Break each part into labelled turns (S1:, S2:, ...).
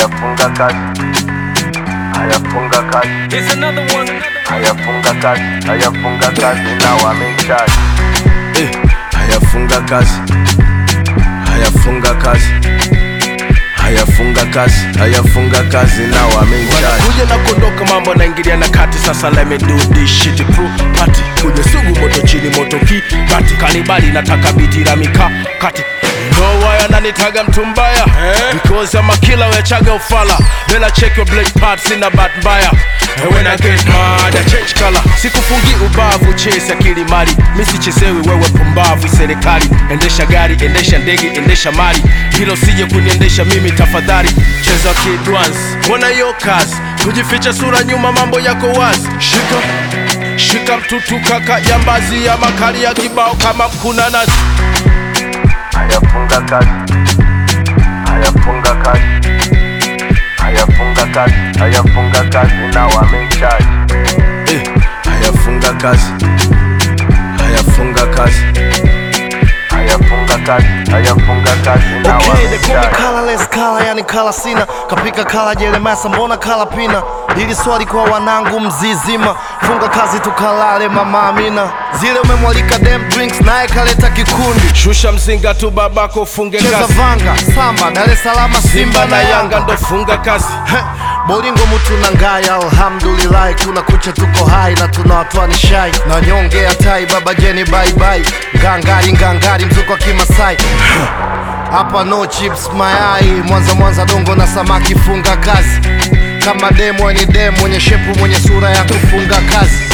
S1: haya funga kazi, haya funga kazi,
S2: Here's another one.
S1: haya funga kazi, haya funga kazi, now I'm in charge.
S3: Eh, haya funga kazi, haya funga kazi, haya funga kazi, haya funga kazi, now I'm in charge. Kuja na kuondoka, mambo naingilia na kati, sasa let me do this shit pro party. Kuja sugu, moto chini, moto ki bati, kanibali nataka biti la mika kati No why ananitaga mtu mbaya Because I'm a killer wechaga ufala Then I check your black parts in a bad mbaya And when I get mad I change color Sikufungi ubavu chase akili mali Mi sichezewi wewe pumbavu serikali Endesha gari, endesha ndege, endesha mali Hilo sije kuniendesha mimi tafadhali Cheza kid once Mbona hiyo kazi Kujificha sura nyuma mambo yako wazi Shika Shika mtutu kaka jambazi ya makali ya kibao kama mkuna nazi
S1: Haya funga kazi, haya funga kazi, haya funga kazi, haya funga kazi, now I'm in charge.
S3: Eh, haya funga kazi, haya funga kazi.
S1: Haya funga kazi, haya funga kazi, now
S4: Okay,
S1: I'm
S4: they
S1: in
S4: call me
S1: charge.
S4: colorless kala, yani kala sina kapika kala jelemasa, mbona kala pina? Hili swali kwa wanangu mzizima, funga kazi tukalale mama Amina. Zile umemwalika dem drinks, naye kaleta kikundi,
S3: Shusha mzinga tu babako funge
S4: cheza
S3: kazi.
S4: vanga samba, Dar es Salaam
S3: Simba na Yanga ndo funga kazi.
S4: Heh, Bolingo mutu na ngaya, alhamdulillah, kuna kucha tuko hai na tuna watu ni shai na nyonge ya tai, baba Jeni bye bye, ngangari ngangari, mzuko wa Kimasai hapa no chips mayai, Mwanza Mwanza dongo na samaki, funga kazi kama demo ni demo, mwenye shepu mwenye sura ya kufunga kazi.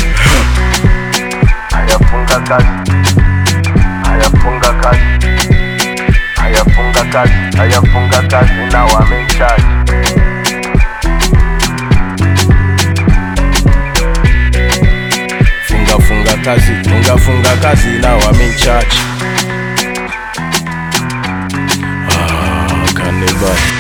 S1: Haya funga kazi, haya funga kazi, haya funga kazi, haya funga kazi, now I'm in charge.
S3: Funga funga kazi, funga funga kazi, now I'm in charge. Ah, kanibali.